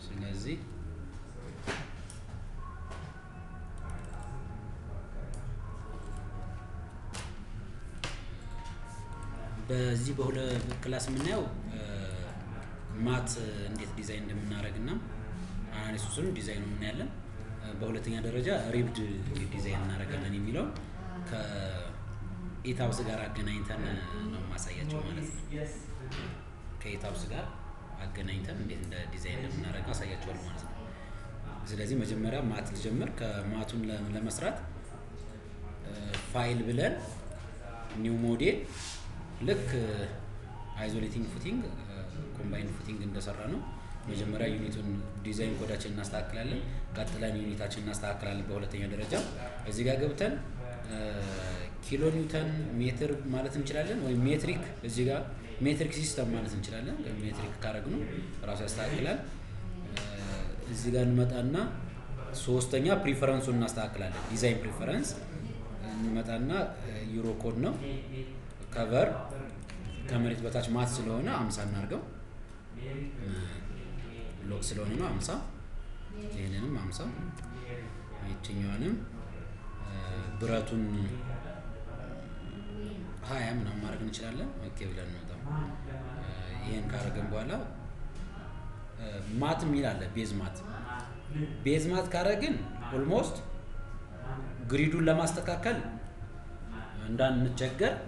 ስለዚህ በዚህ በሁለ ክላስ የምናየው ማት እንዴት ዲዛይን እንደምናደርግ እና አናሊሲሱን ዲዛይኑ እናያለን። በሁለተኛ ደረጃ ሪብድ ዲዛይን እናደርጋለን የሚለው ከኢታብስ ጋር አገናኝተን ነው ማሳያቸው ማለት ነው። ከኢታብስ ጋር አገናኝተን እንዴት እንደ ዲዛይን እንደምናደርገው አሳያቸዋል ማለት ነው። ስለዚህ መጀመሪያ ማት ልጀምር። ከማቱን ለመስራት ፋይል ብለን ኒው ሞዴል ልክ አይዞሌቲንግ ፉቲንግ ኮምባይንድ ፉቲንግ እንደሰራ ነው። መጀመሪያ ዩኒቱን ዲዛይን ኮዳችን እናስተካክላለን። ቀጥለን ዩኒታችን እናስተካክላለን። በሁለተኛ ደረጃ እዚህ ጋር ገብተን ኪሎ ኒውተን ሜትር ማለት እንችላለን፣ ወይም ሜትሪክ እዚህ ጋር ሜትሪክ ሲስተም ማለት እንችላለን። ሜትሪክ ካረግነው ራሱ ያስተካክላል። እዚህ ጋር እንመጣና ሶስተኛ ፕሪፈረንሱን እናስተካክላለን። ዲዛይን ፕሪፈረንስ እንመጣና ዩሮ ኮድ ነው ከቨር ከመሬት በታች ማት ስለሆነ አምሳ እናርገው። ሎክ ስለሆነ ነው አምሳ ይህንንም አምሳ ይችኛዋንም ብረቱን ሀያ ምናምን ማድረግ እንችላለን። ኦኬ ብለን እንወጣም። ይህን ካረገን በኋላ ማት የሚል አለ። ቤዝ ማት ቤዝ ማት ካረግን ኦልሞስት ግሪዱን ለማስተካከል እንዳንቸገር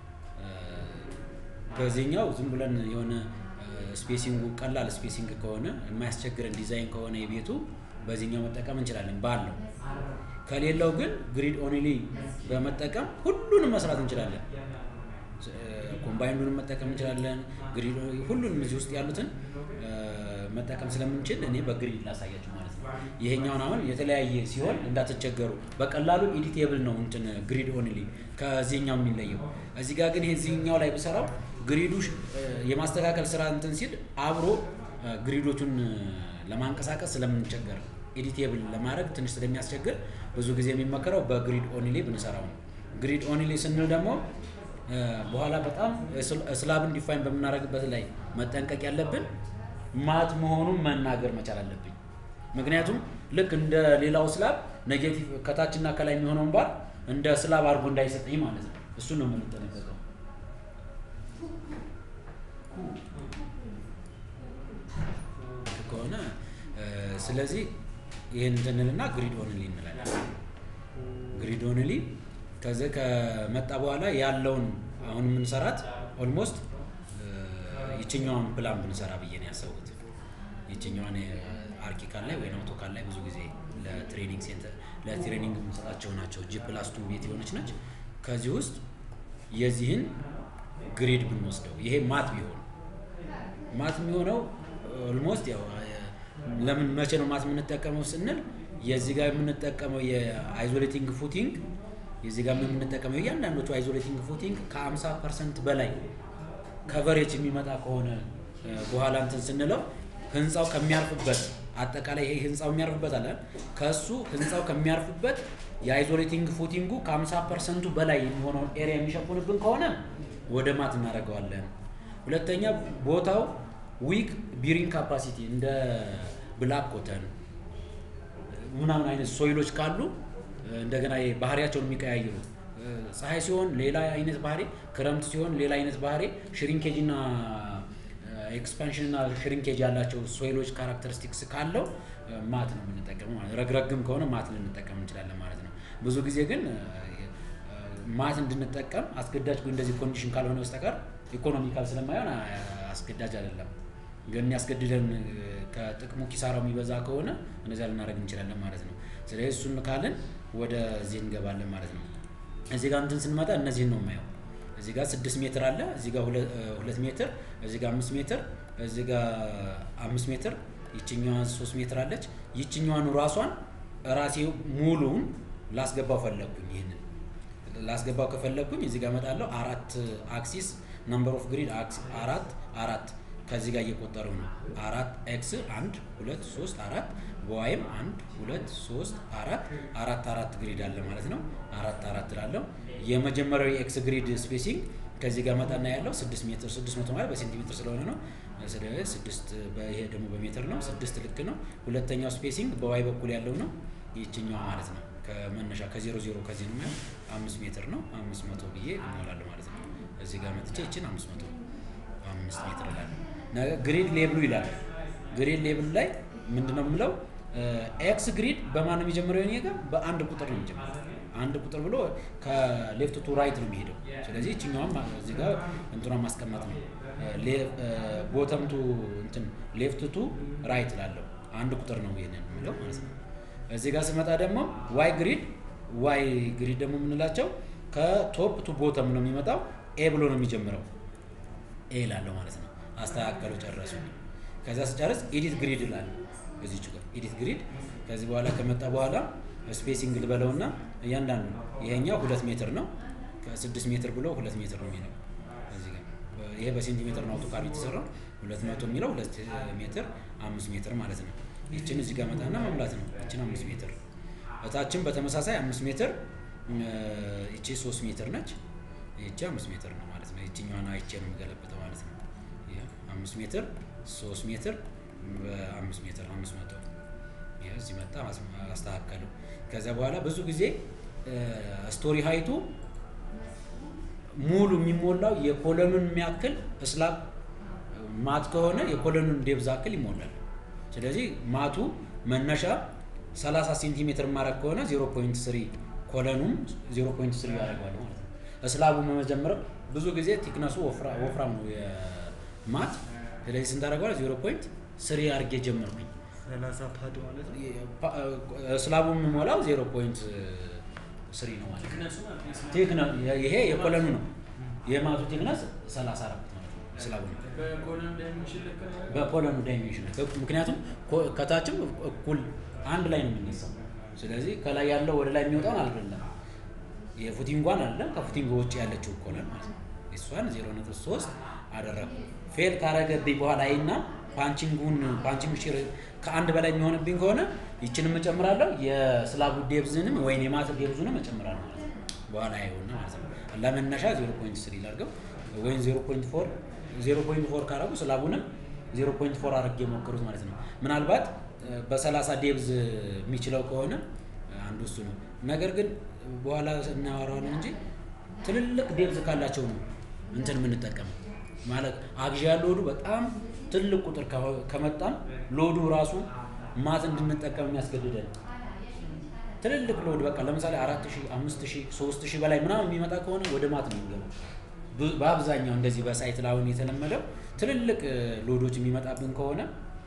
በዚህኛው ዝም ብለን የሆነ ስፔሲንጉ ቀላል ስፔሲንግ ከሆነ የማያስቸግረን ዲዛይን ከሆነ የቤቱ በዚህኛው መጠቀም እንችላለን ባለው። ከሌለው ግን ግሪድ ኦንሊ በመጠቀም ሁሉንም መስራት እንችላለን። ኮምባይንዱንም መጠቀም እንችላለን። ግሪድ ሁሉንም እዚህ ውስጥ ያሉትን መጠቀም ስለምንችል እኔ በግሪድ ላሳያችሁ ማለት ነው። ይሄኛውን አሁን የተለያየ ሲሆን እንዳትቸገሩ በቀላሉ ኤዲቴብል ነው እንትን ግሪድ ኦንሊ ከዚህኛው የሚለየው። እዚህ ጋር ግን ይሄኛው ላይ ብሰራው ግሪዱ የማስተካከል ስራ እንትን ሲል አብሮ ግሪዶቹን ለማንቀሳቀስ ስለምንቸገር ኤዲቴብል ለማድረግ ትንሽ ስለሚያስቸግር ብዙ ጊዜ የሚመከረው በግሪድ ኦንሊ ብንሰራው ነው። ግሪድ ኦንሊ ስንል ደግሞ በኋላ በጣም ስላብን ዲፋይን በምናደርግበት ላይ መጠንቀቅ ያለብን ማት መሆኑን መናገር መቻል አለብኝ። ምክንያቱም ልክ እንደ ሌላው ስላብ ኔጌቲቭ ከታችና ከላይ የሚሆነውን ባር እንደ ስላብ አድርጎ እንዳይሰጠኝ ማለት ነው። እሱን ነው የምንጠነቀቀው። ከሆነ ስለዚህ ይህን እንትንልና ግሪድ ኦንሊ እንላለን። ግሪድ ኦንሊ ከዚህ ከመጣ በኋላ ያለውን አሁን የምንሰራት ኦልሞስት ይችኛዋን ፕላን ብንሰራ ብዬ ነው ያሰቡት። ይችኛዋን አርኪካል ላይ ወይም አውቶካል ላይ ብዙ ጊዜ ለትሬኒንግ ሴንተር ለትሬኒንግ የምንሰጣቸው ናቸው። ጂ ፕላስ ቱ ቤት የሆነች ነች። ከዚህ ውስጥ የዚህን ግሪድ ብንወስደው ይሄ ማት ቢሆን ማት የሚሆነው ኦልሞስት ያው ለምን መቼ ነው ማት የምንጠቀመው ስንል የዚህ ጋር የምንጠቀመው የአይዞሌቲንግ ፉቲንግ የዚህ ጋር የምንጠቀመው እያንዳንዶቹ አይዞሌቲንግ ፉቲንግ ከ50 ፐርሰንት በላይ ከቨሬጅ የሚመጣ ከሆነ በኋላ እንትን ስንለው ህንፃው ከሚያርፍበት አጠቃላይ ይሄ ህንፃው የሚያርፍበት አለ ከእሱ ህንፃው ከሚያርፍበት የአይዞሌቲንግ ፉቲንጉ ከ50 ፐርሰንቱ በላይ የሚሆነውን ኤሪያ የሚሸፉንብን ከሆነ ወደ ማት እናደርገዋለን። ሁለተኛ ቦታው ዊክ ቢሪንግ ካፓሲቲ እንደ ብላክ ኮተን ምናምን አይነት ሶይሎች ካሉ እንደገና ባህሪያቸውን የሚቀያየሩ ፀሐይ ሲሆን ሌላ አይነት ባህሪ፣ ክረምት ሲሆን ሌላ አይነት ባህሪ፣ ሽሪንኬጅ እና ኤክስፓንሽን እና ሽሪንኬጅ ያላቸው ሶይሎች ካራክተሪስቲክስ ካለው ማት ነው የምንጠቀመው ማለት ረግረግም ከሆነ ማት ልንጠቀም እንችላለን ማለት ነው። ብዙ ጊዜ ግን ማት እንድንጠቀም አስገዳጅ እንደዚህ ኮንዲሽን ካልሆነ በስተቀር ኢኮኖሚካል ስለማይሆን አስገዳጅ አይደለም። ግን የሚያስገድደን ከጥቅሙ ኪሳራው የሚበዛ ከሆነ እነዚያ ልናደርግ እንችላለን ማለት ነው። ስለዚህ እሱን ካልን ወደዚህ እንገባለን ማለት ነው። እዚህ ጋር እንትን ስንመጣ እነዚህን ነው የማየው። እዚህ ጋር ስድስት ሜትር አለ፣ እዚህ ጋር ሁለት ሜትር፣ እዚህ ጋር አምስት ሜትር፣ እዚህ ጋር አምስት ሜትር፣ ይችኛዋን ሶስት ሜትር አለች። ይችኛዋን ራሷን ራሴ ሙሉውን ላስገባው ፈለግኩኝ። ይህንን ላስገባው ከፈለግኩኝ እዚህ ጋር እመጣለሁ። አራት አክሲስ ነምበር ኦፍ ግሪድ አራት አራት ከዚህ ጋር እየቆጠሩ ነው። አራት ኤክስ አንድ ሁለት ሶስት አራት በዋይም አንድ ሁለት ሶስት አራት አራት አራት ግሪድ አለ ማለት ነው። አራት አራት ላለው የመጀመሪያው የኤክስ ግሪድ ስፔሲንግ ከዚህ ጋር መጣና ያለው ስድስት ሜትር ስድስት መቶ ማለት በሴንቲሜትር ስለሆነ ነው። ስለዚህ ስድስት ይሄ ደግሞ በሜትር ነው። ስድስት ልክ ነው። ሁለተኛው ስፔሲንግ በዋይ በኩል ያለው ነው። ይችኛዋ ማለት ነው ከመነሻ ከዜሮ ዜሮ ከዚህ ነው የሚሆን አምስት ሜትር ነው። አምስት መቶ ብዬ እሞላለሁ ማለት ነው። እዚህ ጋር መጥቼ ይችን አምስት መቶ አምስት ሜትር እላለሁ። ግሪድ ሌብሉ ይላል። ግሪድ ሌብል ላይ ምንድን ነው የምለው? ኤክስ ግሪድ በማን ነው የሚጀምረው? የኔ ጋር በአንድ ቁጥር ነው የሚጀምረው። አንድ ቁጥር ብሎ ከሌፍት ቱ ራይት ነው የሚሄደው። ስለዚህ ይችኛዋም እዚህ ጋር እንትኗን ማስቀመጥ ነው። ቦተም ቱ እንትን ሌፍት ቱ ራይት ላለው አንድ ቁጥር ነው ይሄንን የሚለው ማለት ነው። እዚህ ጋር ስመጣ ደግሞ ዋይ ግሪድ ዋይ ግሪድ ደግሞ የምንላቸው ከቶፕ ቱ ቦተም ነው የሚመጣው። ኤ ብሎ ነው የሚጀምረው። ኤ ላለው ማለት ነው። አስተካከሉ፣ ጨረሱ። ከዛ ስጨርስ ኤዲት ግሪድ እላለሁ። እዚች ጋር ኤዲት ግሪድ ከዚህ በኋላ ከመጣ በኋላ ስፔሲንግ ልበለውና እያንዳንዱ ይሄኛው ሁለት ሜትር ነው። ከስድስት ሜትር ብሎ ሁለት ሜትር ነው የሚለው እዚህ ጋር ይሄ በሴንቲሜትር ነው አውቶካድ የተሰራው። ሁለት መቶ የሚለው ሁለት ሜትር አምስት ሜትር ማለት ነው። ይችን እዚህ ጋር መጣና መሙላት ነው። ይችን አምስት ሜትር እታችን በተመሳሳይ አምስት ሜትር ይቺ ሶስት ሜትር ነች። ይቺ አምስት ሜትር ነው ማለት ነው። ይችኛዋን አይቼ ነው የሚገለብጠው ማለት ነው። አምስት ሜትር ሶስት ሜትር በአምስት ሜትር አምስት መቶ እዚህ መጣ አስተካከሉ። ከዚያ በኋላ ብዙ ጊዜ ስቶሪ ሀይቱ ሙሉ የሚሞላው የኮለኑን የሚያክል እስላብ ማት ከሆነ የኮለኑን ዴብዝ አክል ይሞላል። ስለዚህ ማቱ መነሻ 30 ሴንቲሜትር ማድረግ ከሆነ 0.3 ኮለኑም 0.3 ያደርገዋል ማለት ነው። እስላቡ መጀመሪያ ብዙ ጊዜ ቲክነሱ ወፍራም ነው የማት ስለዚህ ስንት አደርገዋል? 0.3 አድርጌ ጀመርኩኝ። እስላቡ የምሞላው 0.3 ነው ማለት ነው። ይሄ የኮለኑ ነው። የማቱ ቲክነስ 34 ማለት ነው። እስላቡ ነው በኮለኑ ዳይሜንሽን ምክንያቱም ከታችም እኩል አንድ ላይ ነው የሚነሳው። ስለዚህ ከላይ ያለው ወደ ላይ የሚወጣውን አልደለም የፉቲንጓን አለ ከፉቲንግ ውጭ ያለችው ኮለን ማለት ነው። እሷን 0.3 አደረግኩ። ፌል ካረገብኝ በኋላ ይና ፓንቺንጉን ፓንቺንግ ሽር ከአንድ በላይ የሚሆንብኝ ከሆነ ይችንም እጨምራለሁ የስላቡ ዴብዝንም ወይም የማት ዴብዙንም እጨምራለሁ ማለት ነው። በኋላ አይሆን ማለት ነው። ለመነሻ 0.3 ላድርገው ወይም 0.4 0.4 ካረጉ ስላቡንም 0.4 አድርጌ የሞከሩት ማለት ነው። ምናልባት በ30 ዴብዝ የሚችለው ከሆነ አንዱ እሱ ነው። ነገር ግን በኋላ እናወራዋለን እንጂ ትልልቅ ዴብዝ ካላቸው ነው እንትን የምንጠቀመው ማለት አግዣ ሎዱ በጣም ትልቅ ቁጥር ከመጣም ሎዱ ራሱ ማት እንድንጠቀም የሚያስገድደን ትልልቅ ሎድ በቃ ለምሳሌ አራት ሺህ አምስት ሺህ ሶስት ሺህ በላይ ምናምን የሚመጣ ከሆነ ወደ ማት ነው የሚገባው። በአብዛኛው እንደዚህ በሳይት ላሁን የተለመደው ትልልቅ ሎዶች የሚመጣብን ከሆነ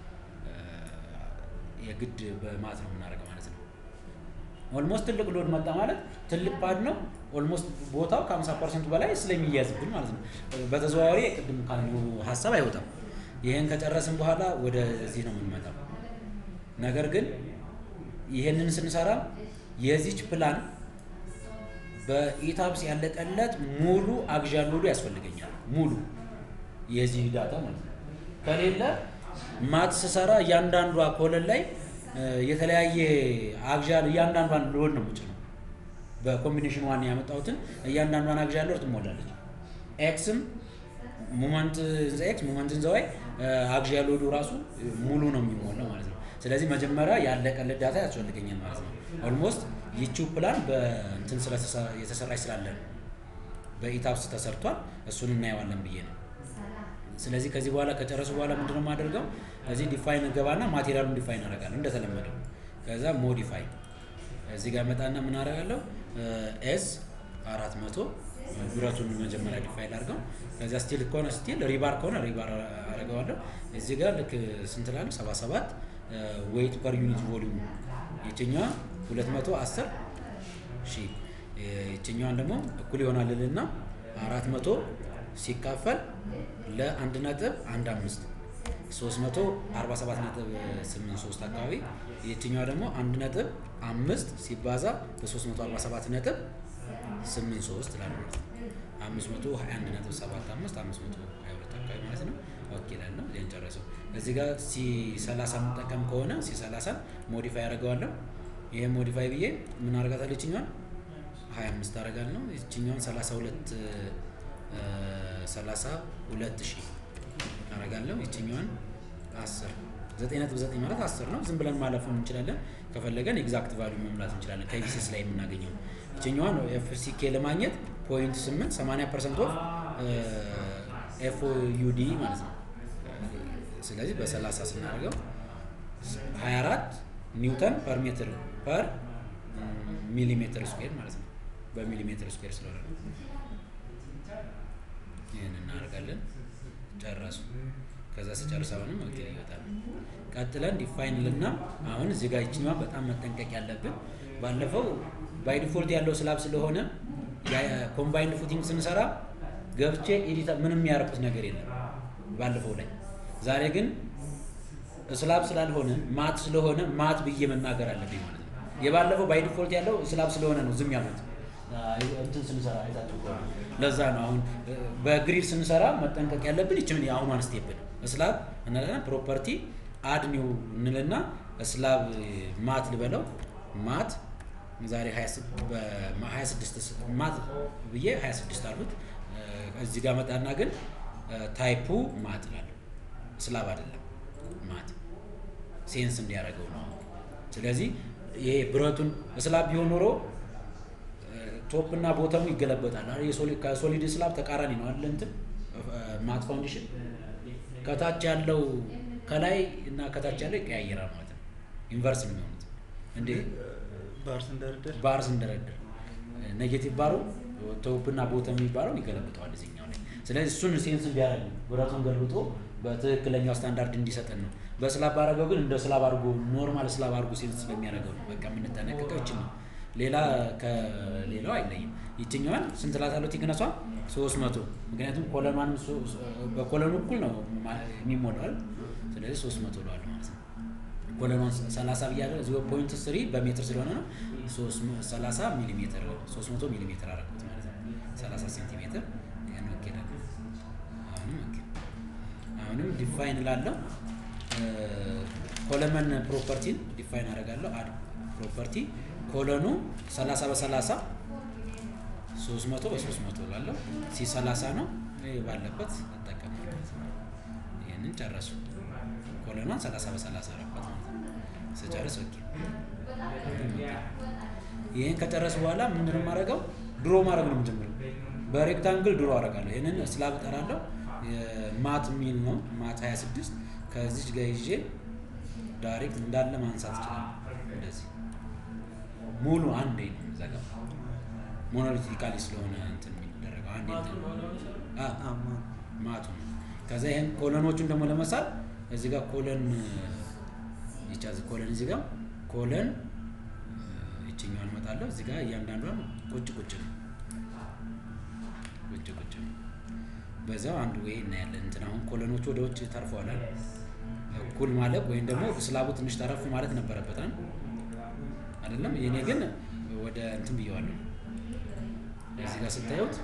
የግድ በማት ነው የምናደርገው ማለት ነው። ኦልሞስት ትልቅ ሎድ መጣ ማለት ትልቅ ፓድ ነው። ኦልሞስት ቦታው ከ50 ፐርሰንቱ በላይ ስለሚያዝብን ማለት ነው። በተዘዋዋሪ ቅድም ካልነው ሀሳብ አይወጣም። ይህን ከጨረስን በኋላ ወደዚህ ነው የምንመጣው። ነገር ግን ይህንን ስንሰራ የዚች ፕላን በኢታብስ ያለቀለት ሙሉ አግዣ ሎዱ ያስፈልገኛል። ሙሉ የዚህ ዳታ ማለት ነው። ከሌለ ማት ስሰራ እያንዳንዷ ኮለን ላይ የተለያየ አግዣ እያንዳንዷን ሎድ ነው የምጭነው። በኮምቢኔሽን ዋን ያመጣሁትን እያንዳንዷን አግዣ ሎድ ትሞላለች። ኤክስም ሙመንት ዘ ኤክስ ሙመንት ዘ ዋይ አግዣ ሎዱ ራሱ ሙሉ ነው የሚሞላው ማለት ነው። ስለዚህ መጀመሪያ ያለቀለት ዳታ ያስፈልገኛል ማለት ነው። ኦልሞስት ይቺው ፕላን በእንትን የተሰራች ስላለ ነው። በኢታፕስ ተሰርቷል። እሱን እናየዋለን ብዬ ነው። ስለዚህ ከዚህ በኋላ ከጨረሱ በኋላ ምንድነው የማደርገው? እዚህ ዲፋይን ገባና ማቴሪያሉን ዲፋይን አደርጋለሁ እንደተለመደው። ከዛ ሞዲፋይ እዚህ ጋር መጣና ምን አደርጋለሁ? ኤስ አራት መቶ ብረቱን መጀመሪያ ዲፋይን አድርገው። ከዚያ ስቲል ከሆነ ስቲል፣ ሪባር ከሆነ ሪባር አደርገዋለሁ። እዚህ ጋር ልክ ስንት ላለሁ? ሰባ ሰባት ዌይት ፐር ዩኒት ቮሊዩም የትኛዋ 210 ሺህ የትኛዋን ደግሞ እኩል ይሆናል ልና 400 ሲካፈል ለአንድ ነጥብ አንድ አምስት 347 ነጥብ 83 አካባቢ የትኛዋ ደግሞ አንድ ነጥብ አምስት ሲባዛ በ347 ነጥብ 83 ላለ ማለት ነው 521 ነጥብ 75 522 አካባቢ ማለት ነው። ኦኬ ላለው ዜን ጨረሰው። እዚህ ጋር ሲ 30 የምጠቀም ከሆነ ሲ 30 ሞዲፋይ አደርገዋለሁ። ይሄ ሞዲፋይ ብዬ ምን አደርጋታለሁ? ይችኛዋን 25 አደርጋለሁ። ይችኛዋን 32 ሰላሳ ሁለት ሺህ አረጋለሁ። ይችኛዋን አስር ዘጠኝ ነጥብ ዘጠኝ ማለት አስር ነው። ዝም ብለን ማለፍ እንችላለን። ከፈለገን ኤግዛክት ቫሉ መሙላት እንችላለን ከቢሲስ ላይ የምናገኘው። ይችኛዋን ኤፍሲኬ ለማግኘት ፖይንት ስምንት ሰማንያ ፐርሰንት ኦፍ ኤፍ ዩዲ ማለት ነው። ስለዚህ በሰላሳ ስናደርገው 24 ኒውተን ፐር ሜትር ፐር ሚሊሜትር ስኩዌር ማለት ነው። በሚሊሜትር ስኩዌር ስለሆነ ነው። ይህን እናደርጋለን። ጨረሱ። ከዛ ስጨርስ አሁንም ኦኬ ይወጣል። ቀጥለን ዲፋይን ልና አሁን እዚህ ጋር ይችኛዋ በጣም መጠንቀቅ ያለብን ባለፈው ባይ ዲፎልት ያለው ስላብ ስለሆነ ኮምባይንድ ፉቲንግ ስንሰራ ገብቼ ኤዲተር ምንም ያደረኩት ነገር የለም ባለፈው ላይ። ዛሬ ግን ስላብ ስላልሆነ ማት ስለሆነ ማት ብዬ መናገር አለብኝ ማለት ነው። የባለፈው ባይ ዲፎልት ያለው ስላብ ስለሆነ ነው ዝም ያሉት እንትን ስንሰራ አይታችሁ ከሆነ ለዛ ነው አሁን በግሪድ ስንሰራ መጠንቀቅ ያለብን ይችን የአሁኗን ስቴፕ ነው። ስላብ እንላለን ፕሮፐርቲ አድ ኒው እንልና ስላብ ማት ልበለው ማት ዛሬ 26 ማት ብዬ 26 አሉት። እዚህ ጋር መጣና ግን ታይፑ ማት እላለሁ ስላብ አይደለም ማት ሴንስ እንዲያደርገው ነው። ስለዚህ ይሄ ብረቱን ስላብ ቢሆን ኖሮ ቶፕ እና ቦተሙ ይገለበጣል። ከሶሊድ ስላብ ተቃራኒ ነው አለ እንትን ማት ፋውንዴሽን ከታች ያለው ከላይ እና ከታች ያለው ይቀያየራል ማለት ነው። ኢንቨርስ ነው የሚሆኑት። እንዴ ባር ስንደረደር ባር ስንደረድር ኔጌቲቭ ባሩ ቶፕ እና ቦተም የሚባለው ይገለብጠዋል እዚህኛው ላይ። ስለዚህ እሱን ሴንስ እንዲያደርግ ነው ብረቱን ገልብጦ በትክክለኛው ስታንዳርድ እንዲሰጠን ነው። በስላብ ባረገው ግን እንደ ስላብ አድርጎ ኖርማል ስላብ አድርጎ ሴንስ ስለሚያደርገው ነው። በቃ የምንጠነቀቀው ይችን ነው። ሌላ ከሌላው አይለይም። ይችኛዋን ስንት ላታለው ቲክነሷ ሶስት መቶ ምክንያቱም ኮለኗን በኮለኑ እኩል ነው የሚሞላል። ስለዚህ ሶስት መቶ ለዋል ማለት ነው። ኮለኗን ሰላሳ ብያለሁ እዚህ ፖይንት ስሪ በሜትር ስለሆነ ነው ሰላሳ ሚሊ ሜትር ሶስት መቶ ሚሊ ሜትር አደረኩት ማለት ነው። ሰላሳ ሴንቲሜትር ያን ኦኬ ላለው አሁንም ኦኬ አሁንም ዲፋይን ላለው ኮለመን ፕሮፐርቲን ዲፋይን አደርጋለሁ አድ ፕሮፐርቲ ኮለኑ 30 በ30 300 በ300 ላለው ሲ 30 ነው ባለበት እጠቀማለሁ። ይህንን ጨረሱ። ኮለኗን 30 በ30 አረባት ስጨርስ ኦኬ። ይህን ከጨረስ በኋላ ምንድን የማደርገው ድሮ ማድረግ ነው የምጀምረው። በሬክታንግል ድሮ አደርጋለሁ። ይህንን ስላብ እጠራለሁ። ማት የሚል ነው ማት 26 ከዚች ጋር ይዤ ዳይሬክት እንዳለ ማንሳት ይችላል። እንደዚህ ሙሉ አንዴ ነው የምዘጋው። ሞኖሊቲካሊ ስለሆነ እንትን የሚደረገው አንዴ ማቱ ነው። ከዛ ይህን ኮለኖቹን ደግሞ ለመሳል እዚህ ጋር ኮለን ይቻዝ ኮለን እዚህ ጋር ኮለን ይችኛዋን እመጣለሁ። እዚህ ጋር እያንዳንዷን ቁጭ ቁጭ ነው ቁጭ ቁጭ ነው። በዛው አንዱ ወይ እናያለን። እንትን አሁን ኮለኖቹ ወደ ውጭ ተርፈዋል እኩል ማለት ወይም ደግሞ ስላቡ ትንሽ ተረፍ ማለት ነበረበት አይደለም። የኔ ግን ወደ እንትን ብየዋለሁ። እዚህ ጋር ስታዩት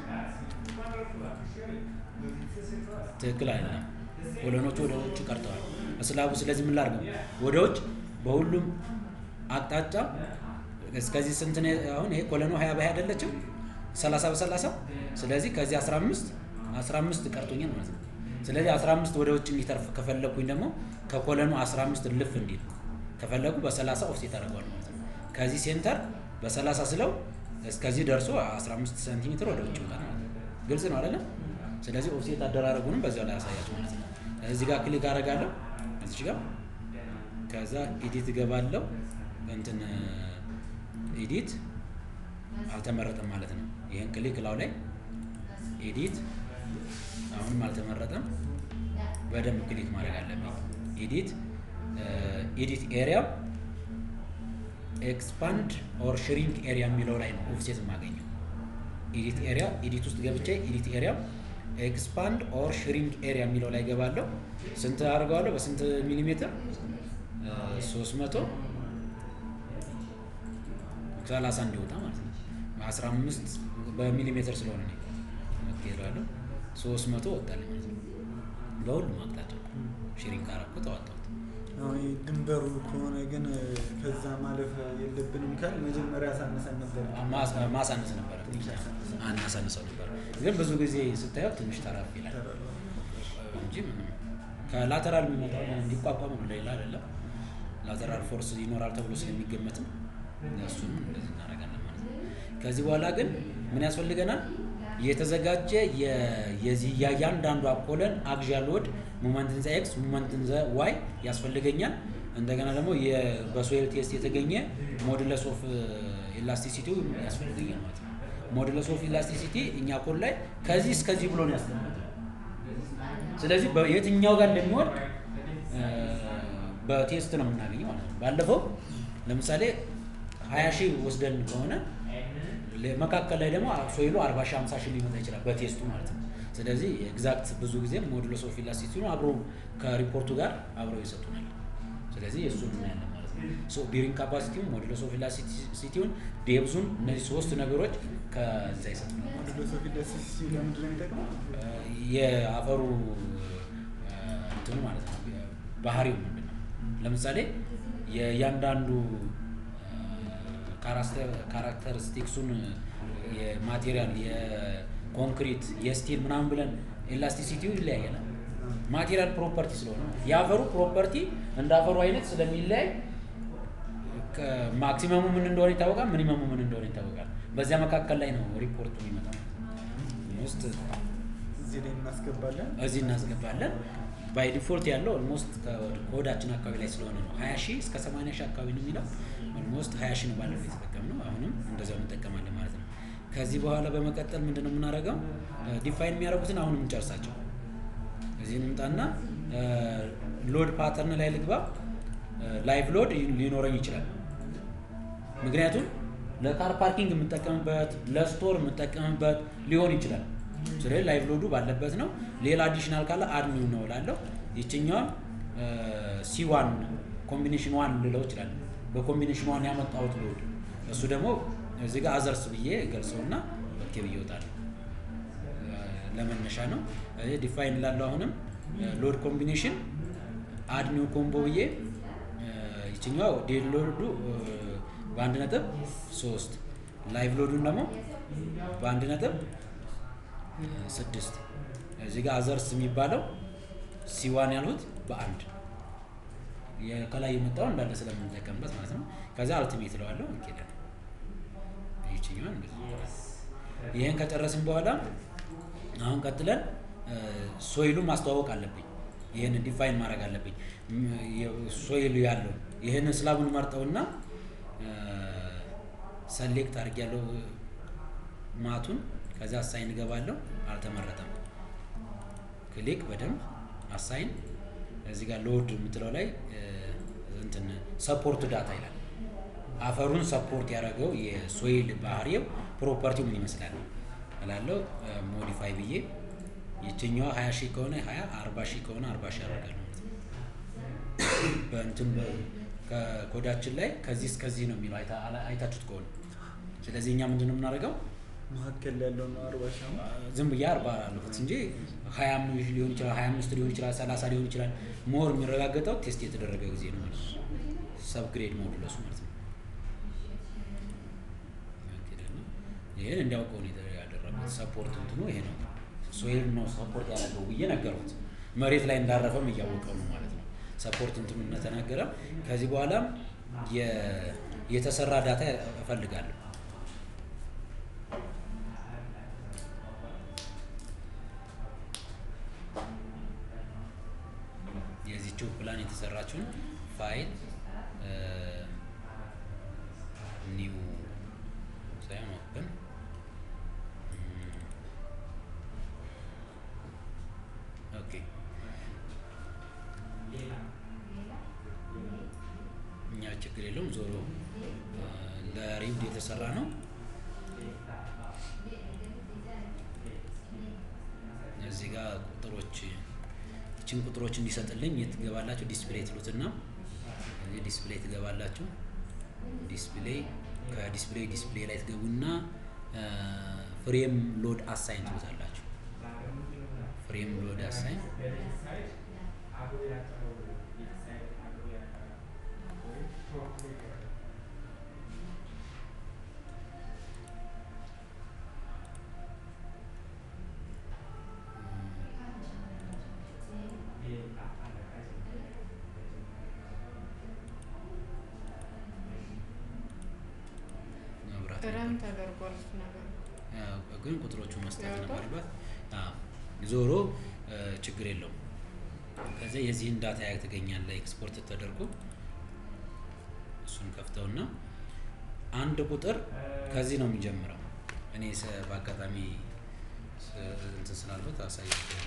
ትክክል አይደለም። ኮሎኖቹ ወደ ውጭ ቀርተዋል ስላቡ። ስለዚህ ምን ላድርገው? ወደ ውጭ በሁሉም አቅጣጫ እስከዚህ ስንት ነው? አሁን ይሄ ኮሎኖ ሀያ በሀያ አይደለችም ሰላሳ በሰላሳ ስለዚህ ከዚህ አስራ አምስት አስራ አምስት ቀርቶኛል ማለት ነው። ስለዚህ አስራ አምስት ወደ ውጭ እንዲተርፍ ከፈለግኩኝ ደግሞ ከኮለኑ አስራ አምስት ልፍ እንዲል ከፈለጉ በሰላሳ ኦፍሴት አደርገዋል ማለት ነው። ከዚህ ሴንተር በሰላሳ ስለው እስከዚህ ደርሶ 15 ሴንቲሜትር ወደ ውጭ ይወጣል ማለት ነው። ግልጽ ነው አይደለም? ስለዚህ ኦፍሴት አደራረጉንም በዚያው ላይ ያሳያችሁ ማለት ነው። እዚህ ጋር ክሊክ አደርጋለሁ እዚህ ጋር ከዛ ኤዲት እገባለሁ። እንትን ኤዲት አልተመረጠም ማለት ነው። ይህን ክሊክ ላው ላይ ኤዲት አሁንም አልተመረጠም። በደንብ ክሊክ ማድረግ አለብኝ። ኤዲት ኤዲት ኤሪያ ኤክስፓንድ ኦር ሽሪንክ ኤሪያ የሚለው ላይ ነው ኦፍሴት የማገኘው። ኤዲት ኤሪያ ኤዲት ውስጥ ገብቼ ኤዲት ኤሪያ ኤክስፓንድ ኦር ሽሪንክ ኤሪያ የሚለው ላይ ገባለሁ። ስንት አድርገዋለሁ? በስንት ሚሊሜትር? ሶስት መቶ ሰላሳ እንዲወጣ ማለት ነው። አስራ አምስት በሚሊሜትር ስለሆነ ነው እላለሁ። ሶስት መቶ ወጣልኝ ማለት ነው። በሁሉም አቅጣጫ ሽሪንክ አደረኩት፣ አወጣሁት። አሁን ይሄ ድንበሩ ከሆነ ግን ከዛ ማለፍ የለብንም ካል መጀመሪያ አሳነሰን ነበር። ማስ- ማሳነስ ነበረ አናሳንሰው ነበር ግን ብዙ ጊዜ ስታየው ትንሽ ተረፍ ይላል እንጂ ምንም ከላተራል የሚመጣው እንዲቋቋም ነው ሌላ አይደለም ላተራል ፎርስ ይኖራል ተብሎ ስለሚገመትም እሱንም እንደዚህ እናደርጋለን ማለት ነው ከዚህ በኋላ ግን ምን ያስፈልገናል የተዘጋጀ የ- የዚህ የእያንዳንዱ አፖለን አክዣል ሎድ ሙመንትን ዘ ኤክስ ሙመንትን ዘ ዋይ ያስፈልገኛል እንደገና ደግሞ የ- በሶይል ቴስት የተገኘ ሞዱለስ ኦፍ ኤላስቲሲቲ ያስፈልገኛል ማለት ነው ሞዱለስ ኦፍ ኤላስቲሲቲ እኛ ኮድ ላይ ከዚህ እስከዚህ ብሎ ነው ያስቀመጠው ስለዚህ በየትኛው ጋር እንደሚወድቅ እ፣ በቴስት ነው የምናገኘው ማለት ነው። ባለፈው ለምሳሌ ሀያ ሺህ ወስደን ከሆነ ለ- መካከል ላይ ደግሞ ሶይሉ አርባ ሺህ ሀምሳ ሺህ ሊመጣ ይችላል በቴስቱ ማለት ነው። ስለዚህ ኤግዛክት ብዙ ጊዜ ሞዱሎስ ኦፍ ኢላስቲሲቲ አብሮ ከሪፖርቱ ጋር አብረው ይሰጡናል። ስለዚህ እሱን እናያለን ማለት ነው። ሶ ቢሪንግ ካፓሲቲውን ሞዱሎስ ኦፍ ኢላስቲሲቲውን ዴብዙን እነዚህ ሶስት ነገሮች ከዛ ይሰጡናል። ፊሎሶፊ ደስ ሲል ለምንድን ነው የሚጠቅመው? የአፈሩ እ፣ እንትኑ ማለት ነው ባህሪው ምንድን ነው? ለምሳሌ የእያንዳንዱ ካራክተሪስቲክሱን የማቴሪያል የኮንክሪት የስቲል ምናምን ብለን ኤላስቲሲቲው ይለያያል። ማቴሪያል ፕሮፐርቲ ስለሆነ የአፈሩ ፕሮፐርቲ እንደ አፈሩ አይነት ስለሚለያይ ማክሲመሙ ምን እንደሆነ ይታወቃል፣ ሚኒመሙ ምን እንደሆነ ይታወቃል። በዚያ መካከል ላይ ነው ሪፖርቱ የሚመጣው ውስጥ እዚህ ላይ እናስገባለን። እዚህ እናስገባለን። ባይ ዲፎልት ያለው ኦልሞስት ከወዳችን አካባቢ ላይ ስለሆነ ነው። 20 ሺህ እስከ 80 ሺህ አካባቢ ነው የሚለው። ኦልሞስት 20 ሺህ ነው ባለፈው የተጠቀምነው። አሁንም እንደዛው እንጠቀማለን ማለት ነው። ከዚህ በኋላ በመቀጠል ምንድን ነው የምናደርገው? ዲፋይን የሚያደርጉትን አሁንም እንጨርሳቸው። እዚህ እንምጣና ሎድ ፓተርን ላይ ልግባ። ላይቭ ሎድ ሊኖረኝ ይችላል። ምክንያቱም ለካር ፓርኪንግ የምጠቀምበት ለስቶር የምጠቀምበት ሊሆን ይችላል። ስለዚህ ላይቭ ሎዱ ባለበት ነው። ሌላ አዲሽናል ካለ አድ ኒው ነው እላለሁ። ይችኛዋን ሲ ዋን ኮምቢኔሽን ዋን ልለው ይችላል። በኮምቢኔሽን ዋን ያመጣሁት ሎድ እሱ ደግሞ እዚህ ጋር አዘርስ ብዬ ገልጸውና ኦኬ ብዬ እወጣለሁ። ለመነሻ ነው ዲፋይን ላለው አሁንም ሎድ ኮምቢኔሽን አድ ኒው ኮምቦ ብዬ ይችኛዋ ዴድ ሎዱ በአንድ ነጥብ ሶስት ላይቭ ሎዱን ደግሞ በአንድ ነጥብ ስድስት እዚህ ጋር አዘርስ የሚባለው ሲዋን ያልሁት በአንድ ከላይ የመጣው እንዳለ ስለምንጠቀምበት ማለት ነው። ከዚያ አልቲሜት እለዋለሁ እንኬዳል ይችኛዋን እንደዚህ ይህን ከጨረስን በኋላ አሁን ቀጥለን ሶይሉን ማስተዋወቅ አለብኝ። ይህንን ዲፋይን ማድረግ አለብኝ። ሶይሉ ያለው ይህንን ስላቡን መርጠውና ሰሌክት አድርግ ያለው ማቱን ከዚያ አሳይን እገባለሁ። አልተመረጠም። ክሊክ በደንብ አሳይን እዚህ ጋር ሎድ የምትለው ላይ እንትን ሰፖርት ዳታ ይላል። አፈሩን ሰፖርት ያደረገው የሶይል ባህሪው ፕሮፐርቲው ምን ይመስላል እላለሁ። ሞዲፋይ ብዬ ይችኛዋ ሀያ ሺህ ከሆነ ሀያ አርባ ሺህ ከሆነ አርባ ሺህ ያደርጋል ማለት ነው። በእንትን ከኮዳችን ላይ ከዚህ እስከዚህ ነው የሚለው አይታችሁት ከሆነ ስለዚህ እኛ ምንድን ነው የምናደርገው መካከል ያለው ነው አርባ ሺህ ነው። ዝም ብዬ አርባ አለሁት እንጂ ሀያ አምስት ሊሆን ይችላል፣ ሀያ አምስት ሊሆን ይችላል፣ ሰላሳ ሊሆን ይችላል። ሞር የሚረጋገጠው ቴስት የተደረገ ጊዜ ነው ማለት ነው። ሰብግሬድ ሞዱለሱ ማለት ነው። ይህን እንዲያውቀው ነው ያደረጉት። ሰፖርት እንትኑ ይሄ ነው። ሶይል ነው ሰፖርት ያደረገው ብዬ ነገሩት። መሬት ላይ እንዳረፈም እያወቀው ነው ማለት ነው። ሰፖርት እንትኑ እንደተናገረ ከዚህ በኋላ የተሰራ ዳታ እፈልጋለሁ። የዚችው ፕላን የተሰራችውን ፋይል ኒው ሳይሆን ኦፕን ኦኬ እኛ ችግር የለውም። ዞሮ ለሪውድ የተሰራ ነው። እዚህ ጋር ቁጥሮች ይችን ቁጥሮች እንዲሰጥልኝ የት ትገባላችሁ? ዲስፕሌይ ትሉትና እዚህ ዲስፕሌይ ትገባላችሁ። ዲስፕሌይ ከዲስፕሌይ ዲስፕሌይ ላይ ትገቡና ፍሬም ሎድ አሳይን ትሉታላችሁ። ፍሬም ሎድ አሳይን ለምን ተደርጓል እሱ ነገር? አዎ፣ ግን ቁጥሮቹ መስጠት ያወጣል? ነበረበት። አዎ፣ ዞሮ እ፣ ችግር የለውም። ከዚያ የዚህን ዳታ ያገኛለ ኤክስፖርት ተደርጎ እሱን ከፍተውና አንድ ቁጥር ከዚህ ነው የሚጀምረው። እኔ ሰ- በአጋጣሚ ስ- እንትን ስላልበት አሳያቸው።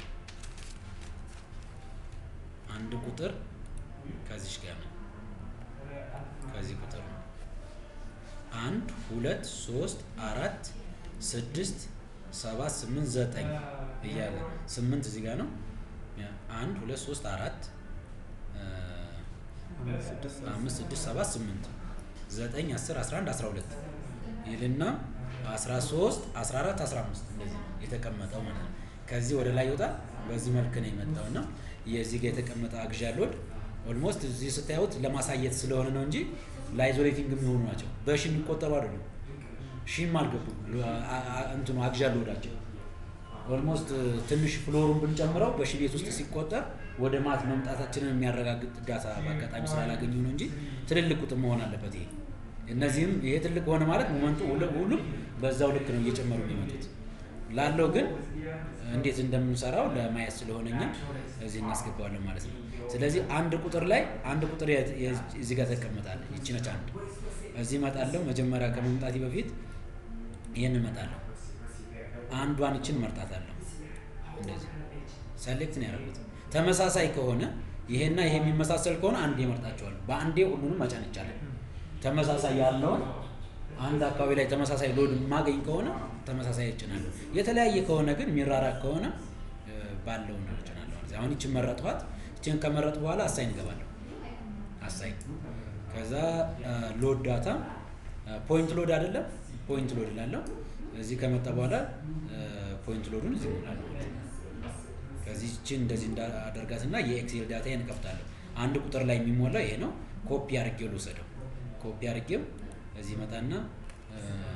አንድ ቁጥር ከዚች ጋር ነው። ከዚህ ቁጥር ነው አንድ ሁለት ሶስት አራት ስድስት ሰባት ስምንት ዘጠኝ እያለ ስምንት እዚህ ጋር ነው። አንድ ሁለት ሶስት አራት እ፣ አምስት ስድስት አምስት ስድስት ሰባት ስምንት ዘጠኝ አስር አስራ አንድ አስራ ሁለት ይልና አስራ ሶስት አስራ አራት አስራ አምስት እንደዚህ ነው የተቀመጠው ማለት ነው። ከዚህ ወደ ላይ ይወጣል። በዚህ መልክ ነው የመጣው እና የዚህ ጋር የተቀመጠ አግዣ ሎድ ኦልሞስት እዚህ ስታዩት ለማሳየት ስለሆነ ነው እንጂ ለአይዞሌቲንግ የሚሆኑ ናቸው። በሺ የሚቆጠሩ አይደሉም። ሺም አልገቡም። አ- አ- እንትኑ አግዣ ሎዳቸው ኦልሞስት ትንሽ ፍሎሩን ብንጨምረው በሺ ቤት ውስጥ ሲቆጠር ወደ ማት መምጣታችንን የሚያረጋግጥ ዳታ በአጋጣሚ ስላላገኙ ነው እንጂ ትልልቅ ቁጥር መሆን አለበት። ይሄ እነዚህም ይሄ ትልቅ ሆነ ማለት ሞመንቱ ሁሉ- ሁሉም በዛው ልክ ነው እየጨመሩ የሚመጡት። ላለው ግን እንዴት እንደምንሰራው ለማየት ስለሆነ እኛ እዚህ እናስገባዋለን ማለት ነው። ስለዚህ አንድ ቁጥር ላይ አንድ ቁጥር የ- የ- እዚህ ጋር ተቀመጣለ። ይቺ ነች አንድ። እዚህ እመጣለሁ። መጀመሪያ ከመምጣቴ በፊት ይህን እመጣለሁ። አንዷን እችን መርጣታለሁ። እንደዚህ ሰሌክት ነው ያደረጉት። ተመሳሳይ ከሆነ ይሄና ይሄ የሚመሳሰል ከሆነ አንዴ መርጣቸዋለሁ። በአንዴ ሁሉንም መጫን ይቻላል። ተመሳሳይ ያለውን አንድ አካባቢ ላይ ተመሳሳይ ሎድ የማገኝ ከሆነ ተመሳሳይ እጭናለሁ። የተለያየ ከሆነ ግን የሚራራቅ ከሆነ እ፣ ባለው ነው እጭናለሁ ማለት ነው። አሁን ይችን መረጥኋት። ይችን ከመረጥ በኋላ አሳይን እገባለሁ። አሳይን ከዛ ሎድ ዳታ ፖይንት ሎድ አይደለም ፖይንት ሎድ እላለሁ። እዚህ ከመጣ በኋላ ፖይንት ሎዱን እዚህ እሞላለሁ ማለት ነው። ከዚህ ይችን እንደዚህ እንዳደርጋትና የኤክሴል ዳታ እከፍታለሁ። አንድ ቁጥር ላይ የሚሞላው ይሄ ነው። ኮፒ አድርጌው ልውሰደው። ኮፒ አድርጌው እዚህ መጣና እ፣